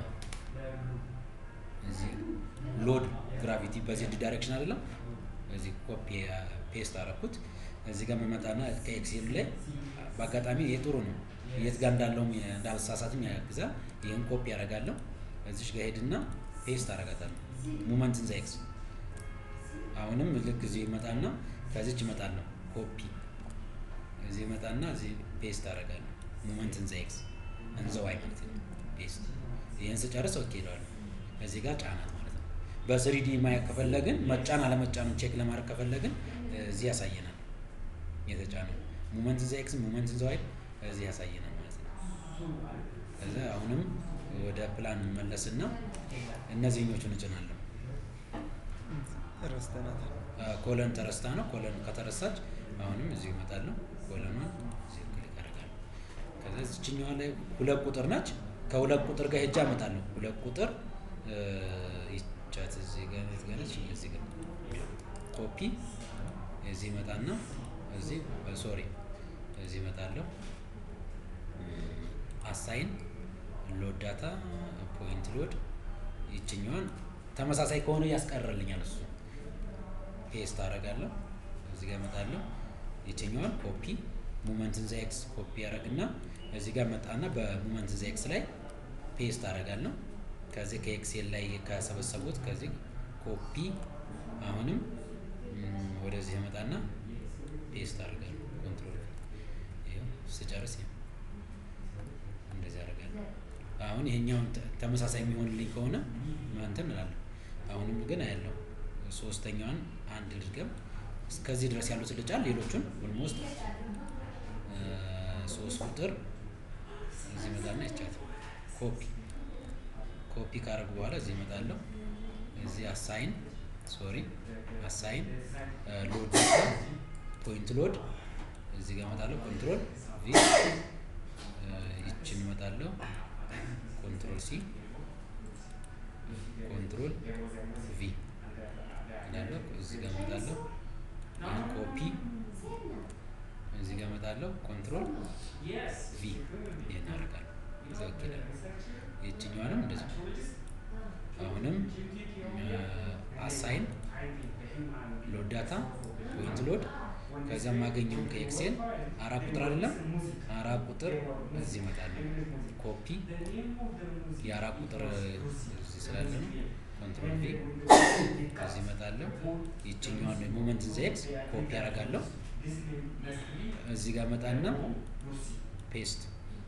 እዚህ ሎድ ግራቪቲ በዜድ ዳይሬክሽን አይደለም እዚህ ኮፒ ፔስት አደረኩት። እዚህ ጋር መመጣና ከኤክሴል ላይ በአጋጣሚ ይሄ ጥሩ ነው። የት ጋር እንዳለውም እንዳልሳሳትም ያግዛል። ይህን ኮፒ አደርጋለሁ። እዚሽ ጋር ሄድና ፔስት አደርጋታለሁ። ሙመንትን ዘ ኤክስ አሁንም ልክ እዚህ ይመጣና ከዚች ይመጣለሁ ኮፒ እዚህ ይመጣና እዚህ ፔስት አደርጋለሁ። ሙመንትን ዘ ኤክስ እንዘዋይ ማለት ነው። ፔስት ይህን ስጨርስ ኦኬ እለዋለሁ። እዚህ ጋር ጫናት ማለት ነው። በስሪዲ ማየት ከፈለግን መጫን አለመጫኑን ቼክ ለማድረግ ከፈለግን እዚህ ያሳየናል። የተጫነው ሙመንትን ዘ ኤክስ ሙመንትን ዘ ዋይ እዚህ ያሳየናል ማለት ነው። ከዛ አሁንም ወደ ፕላን መለስና እነዚህኞቹን እጭናለሁ። ረስተናታል። ኮለን ተረስታ ነው። ኮለን ከተረሳች አሁንም እዚሁ ይመጣለሁ። ኮለኗን እዚሁ ክሊክ አደርጋለሁ። ከዛ እዚችኛዋ ላይ ሁለት ቁጥር ነች። ከሁለት ቁጥር ጋር ሄጃ እመጣለሁ። ሁለት ቁጥር እ፣ ይቻት እዚህ ጋር የት ጋር ነች? እዚህ ጋር ኮፒ እዚህ ይመጣና እዚህ ሶሪ እዚህ ይመጣለሁ። አሳይን ሎድ ዳታ ፖይንት ሎድ ይችኛዋን ተመሳሳይ ከሆነ ያስቀርልኛል እሱ ፔስት አደርጋለሁ። እዚህ ጋር እመጣለሁ። ይችኛዋን ኮፒ ሙመንትን ዘ ኤክስ ኮፒ አደርግና እዚህ ጋር መጣና በሙመንትን ዘ ኤክስ ላይ ፔስት አደርጋለሁ። ከዚህ ከኤክሴል ላይ ከሰበሰቡት ከዚህ ኮፒ አሁንም ም፣ ወደዚህ እመጣና ፔስት አደርጋለሁ። ኮንትሮል ይኸው ስጨርስ ይኸው እንደዚህ አደርጋለሁ። አሁን ይሄኛውን ተ- ተመሳሳይ የሚሆንልኝ ከሆነ እንትን እላለሁ። አሁንም ግን አያለው ሶስተኛዋን አንድ ልድገም እስከዚህ ድረስ ያሉት ልጫን ሌሎቹን ኦልሞስት ሶስት ቁጥር እዚህ እመጣና ይቻት ኮፒ ኮፒ ካደረጉ በኋላ እዚህ እመጣለሁ። እዚህ አሳይን ሶሪ አሳይን ሎድ ፖይንት ሎድ እዚህ ጋር እመጣለሁ። ኮንትሮል ቪ ይችን እመጣለሁ። ኮንትሮል ሲ ኮንትሮል ቪ እላለሁ። እዚህ ጋር እመጣለሁ። ይህን ኮፒ እዚህ ጋር እመጣለሁ። ኮንትሮል ቪ ይህን አደርጋለሁ። እዛ ወኪላል ይችኛዋንም እንደዚህ አሁንም አሳይን ሎድ ዳታ ፖይንት ሎድ ከዚያ የማገኘውን ከኤክሴል አራት ቁጥር አይደለም አራት ቁጥር እዚህ እመጣለሁ። ኮፒ የአራት ቁጥር እዚህ ስላለ ነው። ኮንትሮል ቪ እዚህ እመጣለሁ። ይችኛዋን ሞመንት ዘ ኤክስ ኮፒ አደርጋለሁ። እዚህ ጋር እመጣና ፔስት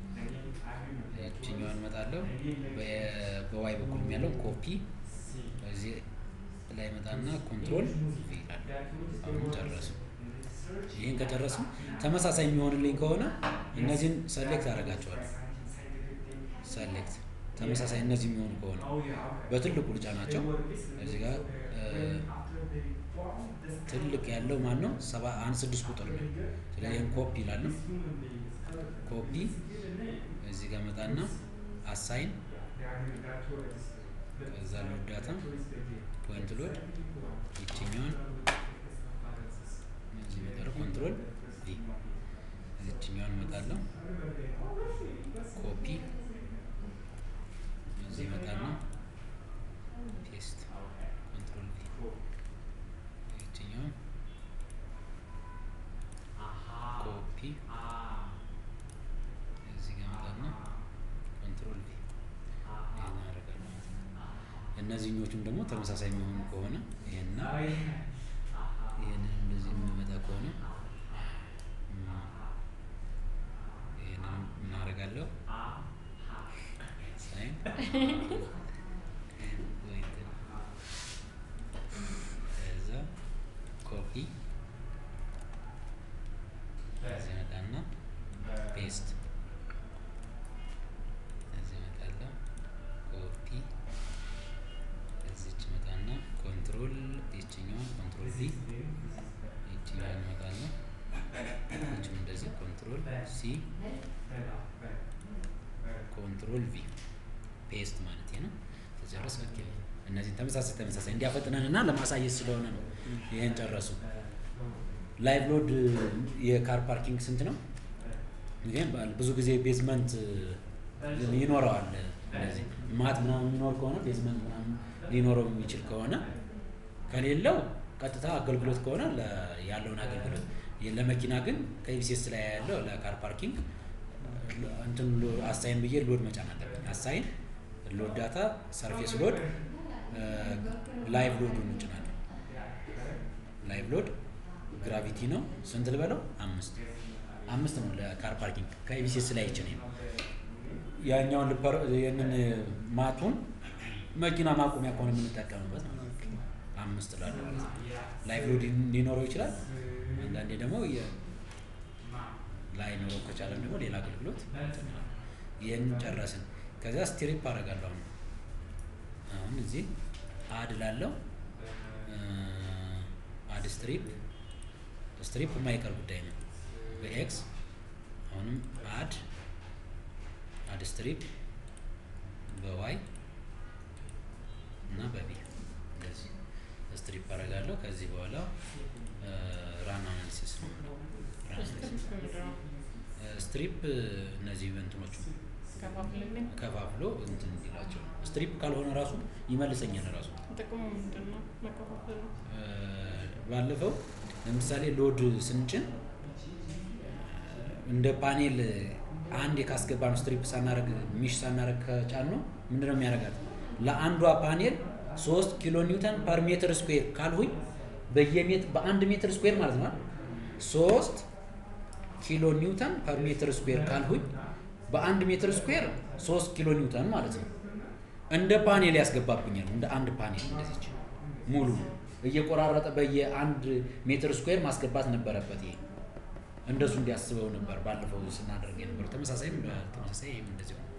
ይችኛዋን እመጣለሁ። በ- በዋይ በኩል ያለው ኮፒ እዚህ ላይ እመጣና ኮንትሮል ቪ ይላል። አሁን ጨረሱ። ይህን ከጨረሱ ተመሳሳይ የሚሆንልኝ ከሆነ እነዚህን ሰሌክት አደርጋቸዋለሁ። ሰሌክት ተመሳሳይ እነዚህ የሚሆኑ ከሆነ በትልቁ ልጫ ናቸው። እዚህ ጋር እ፣ ትልቅ ያለው ማን ነው? ሰባ አንድ ስድስት ቁጥር ነው። ስለዚህ ይህን ኮፒ ይላለሁ። ኮፒ እዚህ ጋር መጣና አሳይን ከዛ ሎድ ዳታ ፖይንት ሎድ ይችኛዋን እዚህ መጣለሁ። ኮንትሮል ቪ ይችኛዋን እመጣለሁ። ኮፒ እዚህ እመጣና ፔስት ኮንትሮል ቪ ይችኛዋን ኮፒ እዚህ ጋር እመጣና ኮንትሮል ቪ ይሄን አደርጋለሁ ማለት ነው። እነዚህኞቹም ደግሞ ተመሳሳይ የሚሆኑ ከሆነ ይሄና ይሄንን እንደዚህ የሚመጣ ከሆነ እም፣ ይሄንን ምን አደርጋለሁ? ሳይን ወይት ከዛ ኮፒ እዚህ መጣና ፔስት እዚህ እመጣለሁ ኮፒ እዚች መጣና ኮንትሮል ይችኛዋ ኮንትሮል ቪ ይችኛዋ እመጣለሁ ይችም እንደዚህ ኮንትሮል ሲ ኮንትሮል ቪ ፔስት ማለት ነው። ተጨረስ። ኦኬ እነዚህን ተመሳሳይ ተመሳሳይ እንዲያፈጥነን እና ለማሳየት ስለሆነ ነው። ይህን ጨረሱ። ላይቭ ሎድ የካር ፓርኪንግ ስንት ነው? ግን ብዙ ጊዜ ቤዝመንት ይኖረዋል። እንደዚህ ማት ምናምን የሚኖር ከሆነ ቤዝመንት ምናምን ሊኖረው የሚችል ከሆነ ከሌለው ቀጥታ አገልግሎት ከሆነ ለ- ያለውን አገልግሎት ለመኪና ግን ከኢቢሲኤስ ላይ ያለው ለካር ፓርኪንግ እንትን ሎ- አሳይን ብዬ ሎድ መጫን አለብኝ። አሳይን ሎድ ዳታ ሰርፌስ ሎድ ላይቭ ሎዱን እንጭናለን። ላይቭ ሎድ ግራቪቲ ነው። ስንት ልበለው? አምስት አምስት ነው ለካር ፓርኪንግ ከኢቢሲኤስ ላይ ይችን ነው ያኛውን ልፐር ይህንን ማቱን መኪና ማቆሚያ ከሆነ የምንጠቀምበት ነው። አምስት ላለው ማለት ነው። ላይቭ ሎድ ሊኖረው ይችላል። አንዳንዴ ደግሞ የ- ላይኖረው ከቻለም ደግሞ ሌላ አገልግሎት እንትን ነው። ይህን ጨረስን። ከዚያ ስትሪፕ አደርጋለሁ። አሁን አሁን እዚህ አድ ላለው አድ ስትሪፕ ስትሪፕ የማይቀር ጉዳይ ነው። በኤክስ አሁንም አድ አድ ስትሪፕ በዋይ እና በቢ እንደዚህ ስትሪፕ አደርጋለሁ። ከዚህ በኋላ ራን አናሊሲስ ነው የምለው። ራን አናሊሲስ ስትሪፕ እነዚህ እንትኖቹ ከፋፍልልኝ ከፋፍሎ እንትን እንዲላቸው ነው። ስትሪፕ ካልሆነ ራሱ ይመልሰኛል ራሱ ጥቅሙ ምንድን ነው? መከፋፈል ነው። እ፣ ባለፈው ለምሳሌ ሎድ ስንጭን እንደ ፓኔል አንድ ካስገባን ስትሪፕ ሳናረግ ሚሽ ሳናረግ ከጫን ነው ምንድነው የሚያደርጋት? ለአንዷ ፓኔል ሶስት ኪሎ ኒውተን ፐር ሜትር ስኩዌር ካልሁኝ በየሜት በአንድ ሜትር ስኩዌር ማለት ነው አይደል? ሶስት ኪሎ ኒውተን ፐር ሜትር ስኩዌር ካልሁኝ በአንድ ሜትር ስኩዌር ሶስት ኪሎ ኒውተን ማለት ነው። እንደ ፓኔል ያስገባብኛል። እንደ አንድ ፓኔል እንደዚች ሙሉ እየቆራረጠ በየአንድ ሜትር ስኩዌር ማስገባት ነበረበት። ይሄ እንደሱ እንዲያስበው ነበር ባለፈው ስናደርግ የነበረው። ተመሳሳይም ተመሳሳይ ይህም እንደዚሁ ነው።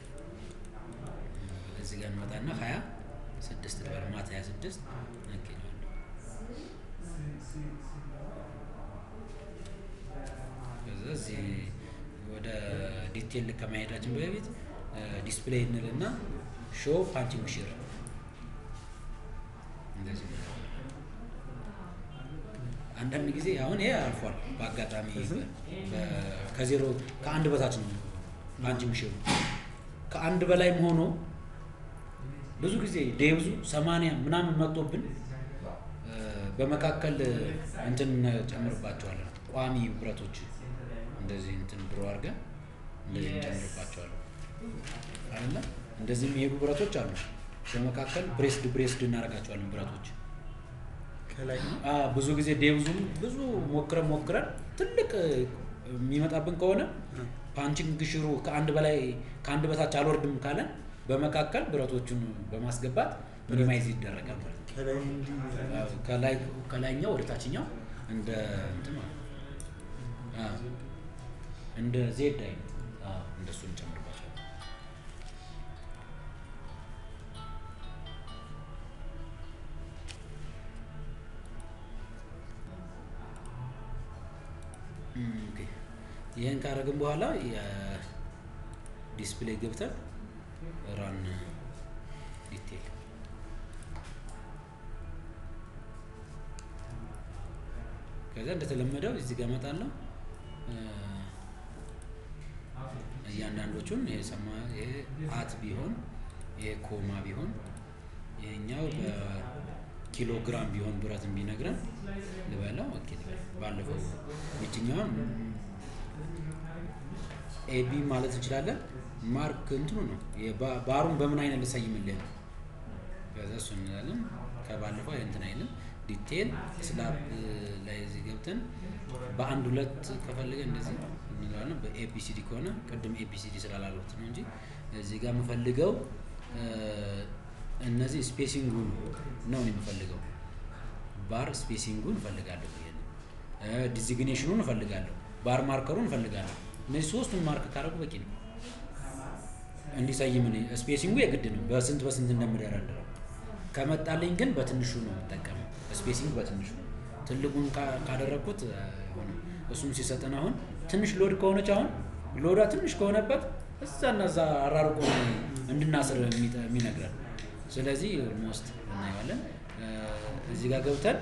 እዚህ ጋር እንመጣና ሀያ ስድስት ልበል ማታ ሀያ ስድስት እንገኘዋለን። ከዛ እዚህ ወደ ዲቴል ከመሄዳችን በፊት ዲስፕሌይ እንልና ሾው ፓንቺንግ ሺር እንደዚህ ነው። አንዳንድ ጊዜ አሁን ይሄ አልፏል በአጋጣሚ በ- ከዜሮ ከአንድ በታች ነው ፓንቺንግ ሺሩ ከአንድ በላይም ሆኖ ብዙ ጊዜ ዴብዙ ሰማንያ ምናምን መጥቶብን እ፣ በመካከል እንትን ጨምርባቸዋለን። ቋሚ ብረቶች እንደዚህ እንትን ድሮ አድርገን እንደዚህ እንጨምርባቸዋለን አይደለ? እንደዚህ የሚሄዱ ብረቶች አሉ። በመካከል ብሬስድ ብሬስድ እናደርጋቸዋለን ብረቶች ከላይ ነው አ ብዙ ጊዜ ዴብዙም ብዙ ሞክረን ሞክረን ትልቅ የሚመጣብን ከሆነ ፓንቺንግ ሽሩ ከአንድ በላይ ከአንድ በታች አልወርድም ካለን በመካከል ብረቶቹን በማስገባት ሚኒማይዝ ይደረጋል ማለት ነው። ከላይ እንዲህ አዎ፣ ከላይ ከላይኛው ወደ ታችኛው እንደ እንትን ማለት ነው። አዎ፣ እንደ ዜድ አይነት አዎ፣ እንደሱ እንጨምርባቸዋለን። እም፣ ኦኬ። ይህን ካደረግን በኋላ የዲስፕሌይ ገብተን ራን ዲቴል ከዛ እንደተለመደው እዚህ ጋር እመጣለሁ እ፣ እያንዳንዶቹን ይሄ ሰማ ይሄ አት ቢሆን ይሄ ኮማ ቢሆን ይሄኛው በኪሎግራም ቢሆን ብረትን ቢነግረን ልበለው ኦኬ ልበል። ባለፈው ይችኛውን ኤቢ ማለት እንችላለን። ማርክ እንትኑ ነው የባ- ባሩን በምን አይነት ልሰይምልህ ነው። ከዛ እሱ እንላለን። ከባለፈው እንትን አይልም። ዲቴል ስላብ ላይ እዚህ ገብተን በአንድ ሁለት ከፈለገ እንደዚህ እንለዋለን። በኤቢሲዲ ከሆነ ቅድም ኤቢሲዲ ስላላሉት ነው እንጂ እዚህ ጋር የምፈልገው እ፣ እነዚህ ስፔሲንጉን ነው የምፈልገው። ባር ስፔሲንጉን እፈልጋለሁ። ይሄን ዲዚግኔሽኑን እፈልጋለሁ። ባር ማርከሩን እፈልጋለሁ። እነዚህ ሶስቱን ማርክ ካደረጉ በቂ ነው። እንዲሰይም እኔ ስፔሲንጉ የግድ ነው። በስንት በስንት እንደምደረድረው ከመጣልኝ ግን በትንሹ ነው የምጠቀመው። ስፔሲንግ በትንሹ ትልቁን ካ- ካደረግኩት አይሆንም። እሱም ሲሰጠን አሁን ትንሽ ሎድ ከሆነች አሁን ሎዷ ትንሽ ከሆነበት እዛና እዛ አራርቆ ነው እንድናስር የሚጠ- የሚነግረን። ስለዚህ ኦልሞስት እናየዋለን። እ፣ እዚህ ጋር ገብተን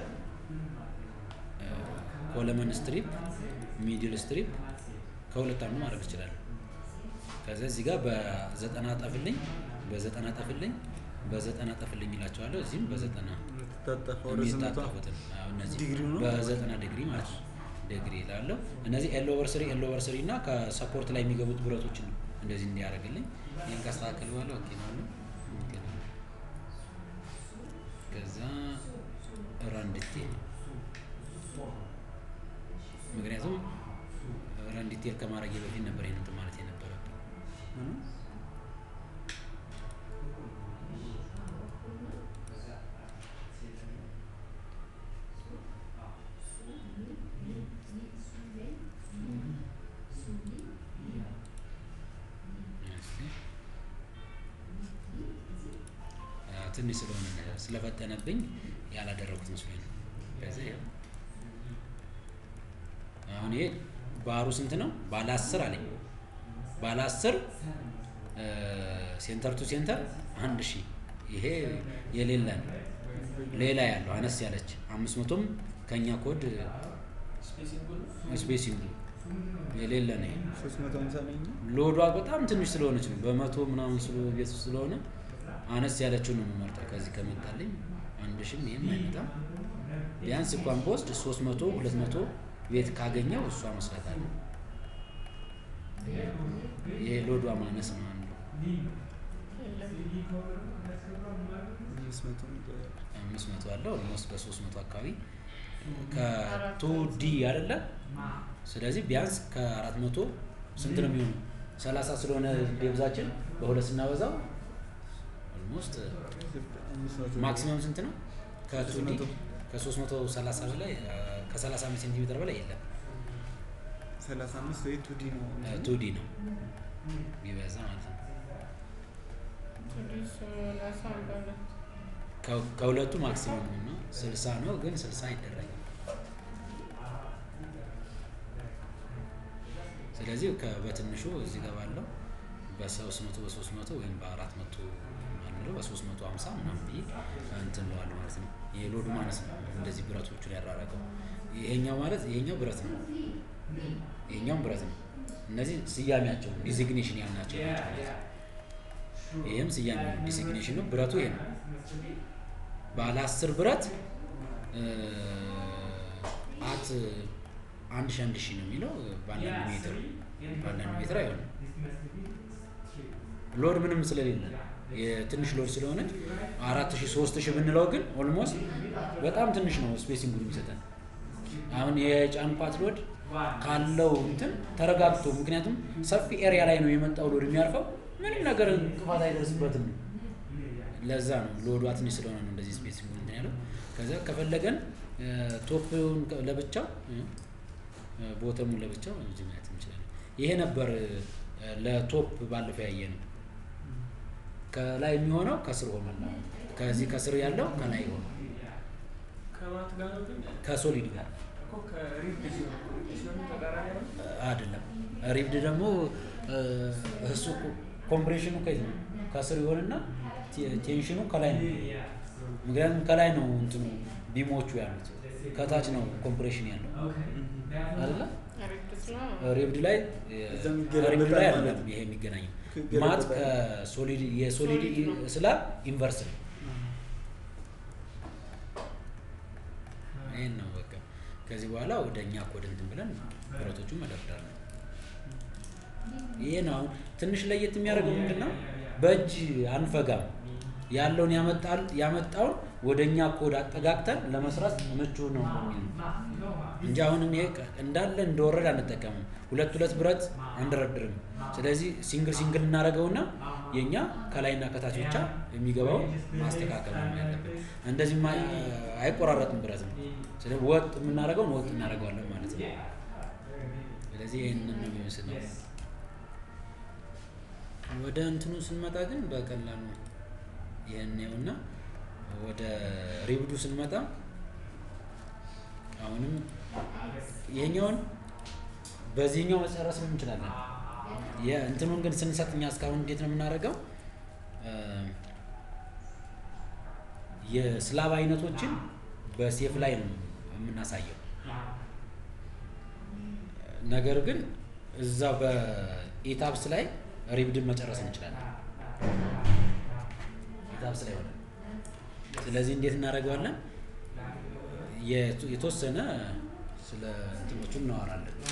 ኮለመን ስትሪፕ፣ ሚድል ስትሪፕ ከሁለት አንዱ ማድረግ ይችላል። ከዛ እዚህ ጋር በዘጠና ጠፍልኝ፣ በዘጠና ጠፍልኝ፣ በዘጠና ጠፍልኝ ይላቸዋለሁ። እዚህም በዘጠና ታጠፈው ርዝመቷ የሚታጠፉትን አሁን እነዚህ ዲግሪው ነው? በዘጠና ዲግሪ ማለት ነው። ዲግሪ ይላለሁ። እነዚህ ኤል ኦቨር ስሪ ኤል ኦቨር ስሪ እና ከሰፖርት ላይ የሚገቡት ብረቶችን ነው እንደዚህ እንዲያደርግልኝ። ይህን ካስተካከል በኋላ ኦኬ ነው አሉ። ኦኬ ነው። ከዛ ራን ዲቴል ምክንያቱም ራን ዲቴል ከማድረግ በፊት ነበር ይህን እንትን ማለት የነበረብኝ። ምኑ? እስኪ። አዎ፣ ትንሽ ስለሆነ ስለፈጠነብኝ ያላደረኩት መስሎኝ ነው። ከዚህ ይኸው አሁን ይሄ ባሩ ስንት ነው? ባለ አስር አለኝ። ባለ አስር ሴንተር ቱ ሴንተር አንድ ሺህ ይሄ የሌለ ነው። ሌላ ያለው አነስ ያለች አምስት መቶም ከኛ ኮድ ስፔሲንግ የሌለ ነው። ይሄ ሶስት መቶ ሃምሳ ላይ ነው። ሎዷ በጣም ትንሽ ስለሆነች ነው። በመቶ ምናምን ስለ ቤት ውስጥ ስለሆነ አነስ ያለችው ነው የምመርጠው። ከዚህ ከመጣልኝ አንድ ሺህም ይህም አይመጣም። ቢያንስ እንኳን በወስድ ሶስት መቶ ሁለት መቶ ቤት ካገኘው እሷ መስራት አለ። ይሄ ሎዷ ማነስ ነው አንዱ። አምስት መቶ አምስት መቶ አለው ኦልሞስት በሶስት መቶ አካባቢ ከቱ ዲ አይደለ? ስለዚህ ቢያንስ ከአራት መቶ ስንት ነው የሚሆነው? ሰላሳ ስለሆነ ዴብዛችን በሁለት ስናበዛው ኦልሞስት አምስት መቶ ማክሲመም ስንት ነው? ከቱ ዲ 300 ከሶስት መቶ ሰላሳ በላይ ከሰላሳ አምስት ሴንቲሜትር በላይ የለም። ሰላሳ አምስት ወይ ቱ ዲ ነው ቱ ዲ ነው ቢበዛ ማለት ነው። ትንሽ ሰላሳ በሁለት ከ- ከሁለቱ ማክሲመም ነው ስልሳ ነው፣ ግን ስልሳ አይደረግም። ስለዚህ ከ- በትንሹ እዚህ ጋር ባለው በሶስት መቶ በሶስት መቶ ወይም በአራት መቶ አልምለው በሶስት መቶ ሀምሳ ምናምን ብዬ እንትን እለዋለሁ ማለት ነው። የሎዱ ማነስ ነው እንደዚህ ብረቶቹን ያራረቀው። ይሄኛው ማለት ይሄኛው ብረት ነው፣ ይሄኛውም ብረት ነው። እነዚህ ስያሜያቸው ዲዚግኔሽን ያልናቸው ናቸው ማለት ነው። ይህም ስያሜ ነው፣ ዲሲግኔሽን ነው። ብረቱ ይሄ ነው። ባለ አስር ብረት አት አንድ ሺ አንድ ሺ ነው የሚለው በአንዳንድ ሜትር በአንዳንድ ሜትር አይሆንም። ሎድ ምንም ስለሌለ የትንሽ ሎድ ስለሆነ አራት ሺ ሶስት ሺ ብንለው ግን ኦልሞስት በጣም ትንሽ ነው ስፔሲንግ የሚሰጠን። አሁን የጫንፓት ሎድ ካለው እንትን ተረጋግቶ ምክንያቱም ሰፊ ኤሪያ ላይ ነው የመጣው ሎድ የሚያርፈው ምንም ነገር እንቅፋት አይደርስበትም። ለዛ ነው ሎዷ ትንሽ ስለሆነ ነው እንደዚህ ስፔሲንግ እንትን ያለው። ከዛ ከፈለገን ቶፕን ለብቻው ቦተሙን ለብቻው እዚህ ማየት እንችላለን። ይሄ ነበር ለቶፕ ባለፈው ያየ ነው። ከላይ የሚሆነው ከስር ሆኗል። ከዚህ ከስር ያለው ከላይ ሆኗል። ከማት ጋር ነው ግን ከሶሊድ ጋር እኮ ከሪፍት ሲሆን ሲሆን ተቃራኒ ነው። አይደለም። ሪብድ ደግሞ እሱ ኮምፕሬሽኑ ከዚህ ነው ከስር ይሆንና ቴንሽኑ ከላይ ነው። ምክንያቱም ከላይ ነው እንትኑ ቢሞቹ ያሉት ከታች ነው ኮምፕሬሽን ያለው አይደለ? ሪፍት ስለሆነ ሪብድ ላይ እዛ የሚገናኝ ሪብድ ላይ በጣም አይደለም ይሄ የሚገናኘው ከገለበጣ ማት ከሶሊድ የሶሊድ ሶሊድ ነው። ስላብ ኢንቨርስ ነው። ይሄን ነው በቃ። ከዚህ በኋላ ወደ እኛ ኮድ እንትን ብለን ብረቶቹን መደርደር ነው። ይሄ ነው አሁን ትንሽ ለየት የሚያደርገው ምንድን ነው? በእጅ አንፈጋም። ያለውን ያመጣል ያመጣውን ወደ እኛ ኮድ አጠጋግተን ለመስራት ምቹ ነው የሚል ነው እንጂ አሁን ይሄ እንዳለ እንደወረድ አንጠቀምም። ሁለት ሁለት ብረት አንደረድርም። ስለዚህ ሲንግል ሲንግል እናደርገውና የእኛ ከላይና ከታች ብቻ የሚገባውን ማስተካከል ነው ያለብን። እንደዚህ አይቆራረጥም ብረት ነው። ስለዚህ ወጥ የምናደርገውን ወጥ እናደርገዋለን ማለት ነው። ስለዚህ ይህንን ነው የሚመስል ነው። ወደ እንትኑ ስንመጣ ግን በቀላሉ ይህን ይኸውና ወደ ሪብዱ ስንመጣ አሁንም ይሄኛውን በዚህኛው መጨረስም እንችላለን። የእንትኑን ግን ስንሰጥ እኛ እስካሁን እንዴት ነው የምናደርገው? የስላብ አይነቶችን በሴፍ ላይ ነው የምናሳየው። ነገር ግን እዛ በኢታብስ ላይ ሪብድን መጨረስ እንችላለን። ኢታብስ ላይ ሆነ። ስለዚህ እንዴት እናደርገዋለን? የት- የተወሰነ ስለ እንትኖቹ እናወራለን።